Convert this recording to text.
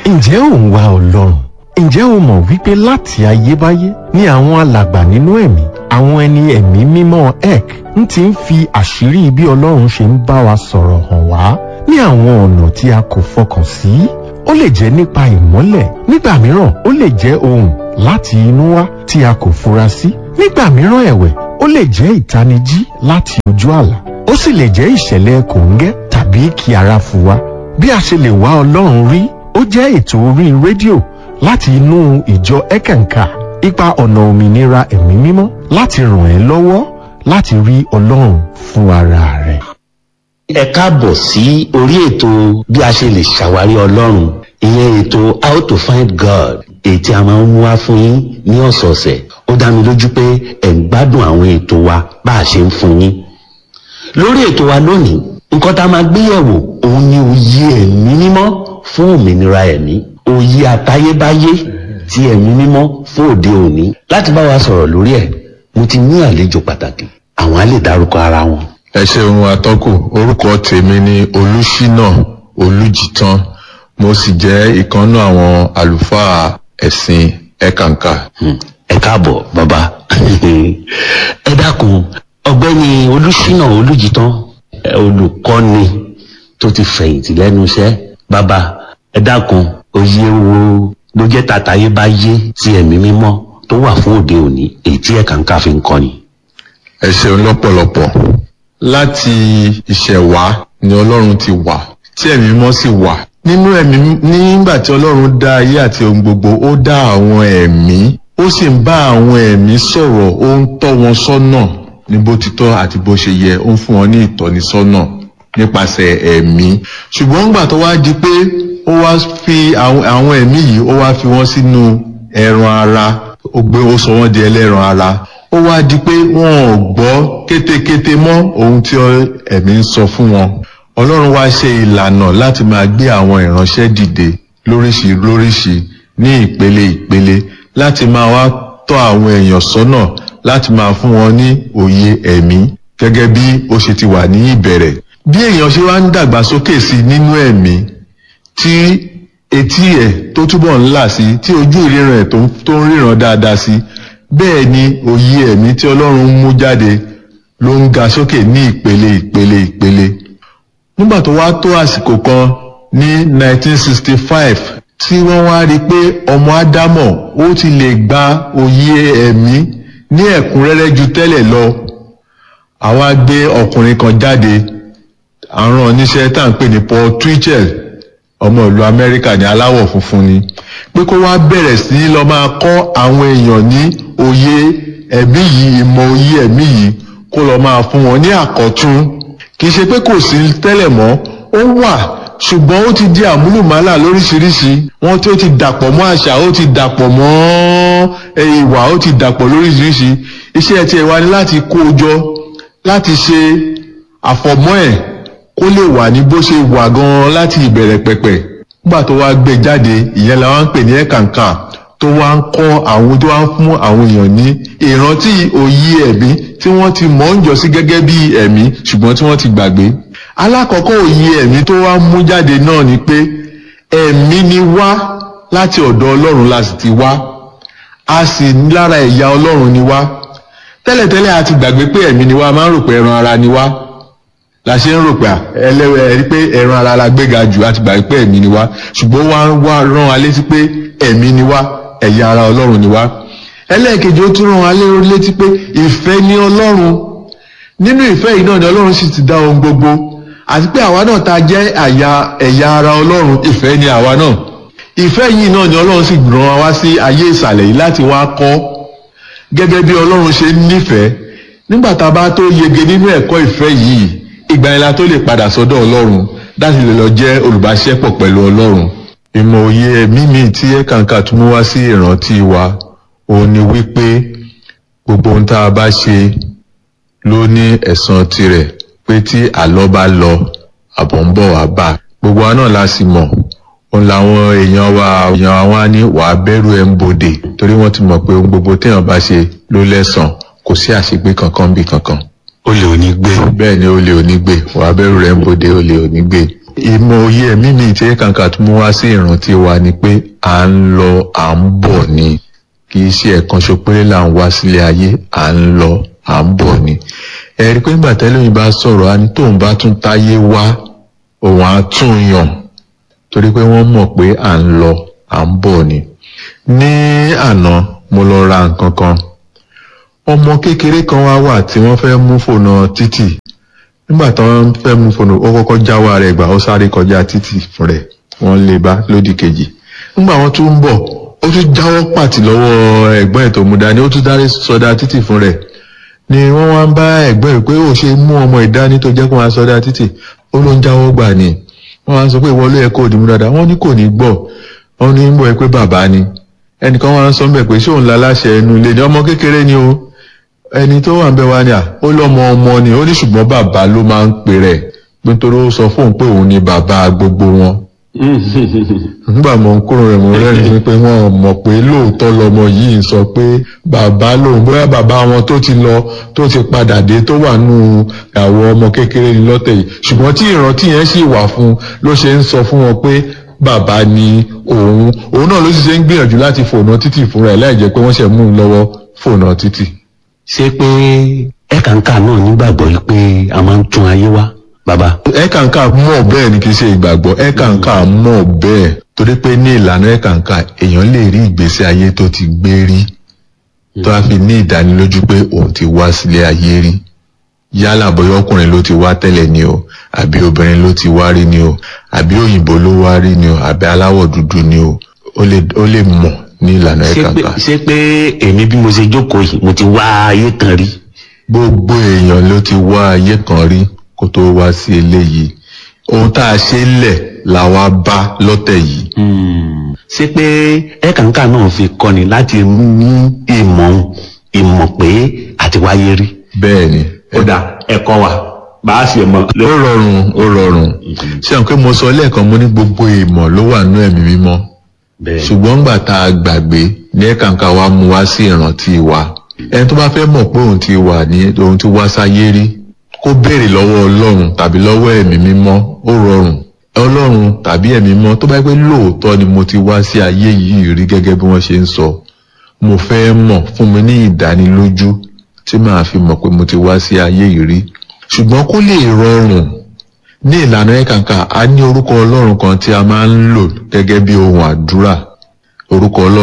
ǹjẹ́ ò ń wá ọlọ́run ǹjẹ́ o mọ̀ wípé láti ayébáyé ni àwọn alàgbà nínú ẹ̀mí àwọn ẹni ẹ̀mí mímọ́ ek ń ti ń fi àṣírí bí ọlọ́run ṣe ń bá wa sọ̀rọ̀ hàn wá ní àwọn ọ̀nà tí a kò fọkàn sí ó lè jẹ́ nípa ìmọ́lẹ̀ nígbà mìíràn ó lè jẹ́ ohùn láti inú wá tí a kò fura sí nígbà mìíràn ẹ̀wẹ̀ ó lè jẹ́ ìtanijí láti ojú àlá ó sì lè jẹ́ ìṣẹ̀lẹ̀ kòńgẹ́ tàbí kí ara fu wa bí a ṣe lè wá ọlọ́run rí ó jẹ́ ètò orí rédíò láti inú ìjọ ẹ̀kẹ̀ǹkà ipa ọ̀nà òmìnira ẹ̀mí mímọ́ láti ràn ẹ́ lọ́wọ́ láti rí ọlọ́run fún ara rẹ̀. ẹ káàbọ̀ sí orí ètò bí a ṣe lè ṣàwárí ọlọ́run ìyẹn ètò how to find God èyí tí a máa ń mú wá fún yín ní ọ̀sọ̀ọ̀sẹ̀ ó dá mi lójú pé ẹ̀ ń gbádùn àwọn ètò wa bá a ṣe ń fún yín lórí ètò wa lónìí nǹkan tá a máa gbé yẹ̀wò òun ni òye ẹ̀mí mímọ́ fún òmìnira ẹ̀mí òye àtayébáyé ti ẹ̀mí mímọ́ fún òde òní láti bá wa sọ̀rọ̀ lórí ẹ̀ mo ti ní àlejò pàtàkì àwọn á lè dárúkọ ara wọn. ẹ ṣeun atọ́kù orúkọ tèmi ni olùṣínà olùjìtàn mo sì jẹ́ ìkànnú àwọn àlùfáà ẹ̀sìn ẹ̀kànkà. Hmm, ẹ káàbọ̀ bàbá ẹ dákun ọ̀gbẹ́ni olùṣínà olùjìtàn ẹ, olùkọ́ni tó ti fẹ̀yìntì lẹ́nu iṣẹ́ bàbá ẹ dákun òye wo ló jẹ́ tàtàyébáyé ti ẹ̀mí mímọ́ tó wà fún òde òní èyí tí ẹ̀kànkà fi ń kọ́ni. ẹ ṣeun lọ́pọ̀lọpọ̀ láti ìṣẹ̀wá ni ọlọ́run ti wà tí ẹ̀mí mímọ́ sì wà nínú ẹ̀mí nígbà tí ọlọ́run dá ayé àti ohun gbogbo ó dá àwọn ẹ̀mí ó sì ń bá àwọn ẹ̀mí sọ̀rọ̀ ó ń tọ́ wọn sọ́nà ní bó ti tọ́ àti bó ṣe yẹ ó ń fún wọn ní ìtọ́nisọ́nà nípasẹ̀ ẹ̀mí ṣùgbọ́n nígbà tó wá di pé ó wá fi àwọn àwọn ẹ̀mí yìí ó wá fi wọ́n sínú ẹran ara ó gbé ó sọ wọ́n di ẹlẹ́ran ara ó wá di pé wọn ò gbọ́ kétékété mọ́ ohun tí ẹ̀mí ń sọ fún wọn ọlọ́run wá ṣe ìlànà láti máa gbé àwọn ìránṣẹ́ dìde lóríṣi lóríṣi ní ìpele ìpele láti máa wá tọ́ àwọn èèyàn sọ́nà láti máa fún wọn ní òye ẹ̀mí gẹ́gẹ́ bí ó ṣe ti wà ní ìbẹ̀rẹ̀ bí èèyàn ṣe wá ń dàgbàsókè sí nínú ẹ̀mí tí etí ẹ̀ tó túbọ̀ ń là sí tí ojú ìríran ẹ̀ tó ń- tó ń ríran dáadáa sí bẹ́ẹ̀ ni òye ẹ̀mí tí ọlọ́run ń mú jáde ló ń ga sókè ní ìpele ìpele ìpele nígbà tó wá tó àsìkò kan ní 1965 tí wọ́n wá rí i pé ọmọ ádámọ̀ ó ti lè gba òye ẹ̀mí ní ẹ̀kúnrẹ́rẹ́ ju tẹ́lẹ̀ lọ àwa gbé ọkùnrin kan jáde àrùn oníṣẹ́ tá à ń pè ní Paul Twitchell ọmọ ìlú Amẹ́ríkà ní aláwọ̀ funfun ni pé kó wá bẹ̀rẹ̀ sí í lọ máa kọ́ àwọn èèyàn ní òye ẹ̀mí yìí ìmọ̀ òye ẹ̀mí yìí kó lọ máa fún wọn ní àkọ́tún kì í ṣe pé kò sí tẹ́lẹ̀ mọ́ ó wà ṣùgbọ́n ó ti di àmúlùmálà lóríṣiríṣi wọ́n tí ó ti dàpọ̀ mọ́ àṣà ó ti dàpọ̀ mọ́ ẹ, ìwà ó ti dàpọ̀ lóríṣiríṣi iṣẹ́ tiẹ̀ wá ní láti kó o jọ láti ṣe àfọ̀mọ́ ẹ̀ kó lè wà ní bó ṣe wà gan-an láti ìbẹ̀rẹ̀ pẹ̀pẹ̀ nígbà tó wá gbé jáde ìyẹn la wá ń pè ní ẹ̀kànkà tó wá ń kọ́ àwọn tó wá ń fún àwọn èèyàn ní ìrántí òye ẹ̀mí tí wọ́n ti mọ̀ ń jọ sí gẹ́gẹ́ bí ẹ̀mí ṣùgbọ́n tí wọ́n ti gbàgbé alákọ̀ọ́kọ́ òye ẹ̀mí tó wá mú jáde náà ni pé ẹ̀mí ni wá láti ọ̀dọ̀ ọlọ́run la sì ti wá a sì lára ẹ̀yà ọlọ́run ni wá tẹ́lẹ̀tẹ́lẹ̀ a ti gbàgbé pé ẹ̀mí ni wá a máa ń rò pé ẹran ara ni wá la ṣe ń rò pé ẹlẹ́wẹ̀ ẹ̀rí pé ẹran ara la gbéga jù a ti gbàgbé pé ẹ̀mí ni wá ṣùgbọ́n wá wá rán wa létí pé ẹ̀mí ni wá ẹ̀yà ara ọlọ́run ni wá ẹlẹ́ẹ̀kejì ó tún rán wa létí pé ìfẹ́ ni ọlọ́run nínú ìfẹ́ yìí náà ni ọlọ́run sì ti dá ohun gbogbo àti pé àwa náà ta jẹ́ àyà ẹ̀yà ara ọlọ́run ìfẹ́ ni àwa náà ìfẹ́ yìí náà ni ọlọ́run sì rán wa wá sí ayé ìsàlẹ̀ yìí láti wá kọ́ gẹ́gẹ́ bí ọlọ́run ṣe nífẹ̀ẹ́ nígbà tá a bá tó yege nínú ẹ̀kọ́ ìfẹ́ yìí ìgbà yẹn la tó lè padà sọ́dọ̀ ọlọ́run láti lè lọ jẹ́ olùbáṣepọ̀ pẹ̀lú ọlọ́run. ìmọ̀ òye ẹ̀mí mi tí ẹ̀kànkà tún mú wá sí ìrántí wa òun ni wípé gbogbo ohun tá a bá ṣe ló ní ẹ̀san tirẹ̀ pé tí àlọ́ bá lọ àbọ̀ ń bọ̀ wá bá gbogbo wa náà la sì mọ̀ òun làwọn èèyàn wa èèyàn wa wá ní wàá bẹ̀rù ẹ̀ ń bodè torí wọ́n ti mọ̀ pé ohun gbogbo téèyàn bá ṣe ló lẹ́san kò sí àṣegbé kankan bí kankan olè ò ní gbé bẹ́ẹ̀ ni olè ò ní gbé wàá bẹ̀rù rẹ̀ ń bodè olè ò ní gbé ìmọ̀ òye ẹ̀mí mi tí kàǹkà tó mú wá sí ìrántí wa ni pé à ń lọ à ń bọ̀ ni kì í ṣe ẹ̀kan ṣo péré là ń wá sílé ayé à ń lọ à ń bọ̀ ni ẹ̀rí pé nígbà tẹ́lẹ̀ mi bá sọ̀rọ̀ á ní tóun bá tún táyé wá òun á tún yàn torí pé wọ́n mọ̀ pé à ń lọ à ń bọ̀ ni ní àná mo lọ ra nǹkan kan ọmọ kékeré kan wá wà tí wọ́n fẹ́ mú fònà títì nígbà tí wọ́n fẹ́ mú fònà ó kọ́kọ́ jáwọ́ rẹ̀ gbà ó sáré kọjá títì fún rẹ̀ wọ́n lè bá lódì kejì nígbà wọ́n tún ń bọ̀ ó tún jáwọ́ pàtì lọ́wọ́ ẹ̀gbọ́n ẹ̀ tó mú dání ó tún dárí sọdá títì fún rẹ̀ ni wọ́n wá ń bá ẹ̀gbọ́n ẹ̀ pé ó ṣe mú ọmọ ìdání tó jẹ́ kó máa sọdá títì ó ló ń jáwọ́ gbà ni wọ́n wá ń sọ pé ìwọ ló yẹ kó dìmú dáadáa wọ́n ní kò ní gbọ́ wọ́n ní ń bọ̀ ẹ pé bàbá ni ẹnìkan wá ń sọ bẹ́ẹ̀ pé ṣé òun la láṣẹ ẹnu ilé ni ọmọ kékeré ni o ẹni tó wà ń bẹ wá ní à ó lọ́mọ ọmọ ni ó ní ṣùgbọ́n bàbá ló máa ń pè rẹ̀ nítorí ó sọ fóun pé òun ni bàbá gbogbo wọn nígbà mọ̀ ń kúrò rẹ̀ mọ̀ rẹ́rìn pé wọ́n mọ̀ pé lóòótọ́ lọmọ yìí ń sọ pé bàbá lòun bóyá bàbá wọn tó ti lọ tó ti padà dé tó wà nù àwọn ọmọ kékeré ní lọ́tẹ̀ yìí ṣùgbọ́n tí ìrántí yẹn sì wà fún ló ṣe ń sọ fún wọn pé bàbá ni òun òun náà ló sì ṣe ń gbìyànjú láti fònà títì fúnra ẹ̀ láì jẹ́ pé wọ́n ṣe mú un lọ́wọ́ fònà títì. ṣé pé ẹ̀kàǹkà náà nígbàgbọ́ yìí pé a máa ń tún ayé wá bàbá. ẹ̀kàǹkà mọ̀ bẹ́ẹ̀ ni kì í ṣe ìgbàgbọ́ ẹ̀kàǹkà mọ̀ bẹ́ẹ̀ torí pé ní ìlànà ẹ̀kàǹkà èèyàn lè rí ìgbésí ayé tó ti gbé rí tó a fi ní ìdánilójú pé òun ti wá sílé ayé rí yálà bóyá ọkùnrin ló ti wá tẹ́lẹ̀ ni o àbí obìnrin ló ti wá rí ni o àbí òyìnbó ló wá rí ni o àbí aláwọ̀ dúdú ni o ó lè ó lè mọ̀ ní ìlànà ṣé pé ẹ̀kàǹkà ṣé pé èmi bí mo ṣe jókòó yìí mo ti wá ayé kan rí. gbogbo èèyàn ló ti wá ayé kan rí kó tó wá sí eléyìí ohun tá a ṣe lẹ̀ la wá bá lọ́tẹ̀ yìí Hmm. ṣé pé ẹ̀kàǹkà náà fi kọ́ni láti ní ìmọ̀ ìmọ̀ pé àti wáyé rí. bẹ́ẹ̀ ni ó dà ẹ̀kọ́ wa bá a ṣe mọ̀. ó rọrùn ó rọrùn ṣé àwọn pé mo sọ lẹ́ẹ̀kan mo ní gbogbo ìmọ̀ ló wà nú ẹ̀mí mímọ́ bẹ́ẹ̀ ṣùgbọ́n ńgbà tá a gbàgbé ní ẹ̀kàǹkà wa mú wá sí ìrántí wa ẹni tó bá fẹ́ mọ̀ pé òun ti wà ní òun ti wá sáyé rí kó béèrè lọ́wọ́ ọlọ́run tàbí lọ́wọ́ ẹ̀mí mímọ́ ó rọrùn ọlọ́run tàbí ẹ̀mí mímọ́ tó bá yẹ pé lóòótọ́ ni mo ti wá sí ayé yìí rí gẹ́gẹ́ bí wọ́n ṣe ń sọ mo fẹ́ mọ̀ fún mi ní ìdánilójú tí màá fi mọ̀ pé mo ti wá sí ayé yìí rí ṣùgbọ́n kó lè rọrùn ní ìlànà ẹ̀kàǹkà a ní orúkọ ọlọ́run kan tí a máa ń lò gẹ́gẹ́ bí ohun àdúrà orúkọ ọlọ́run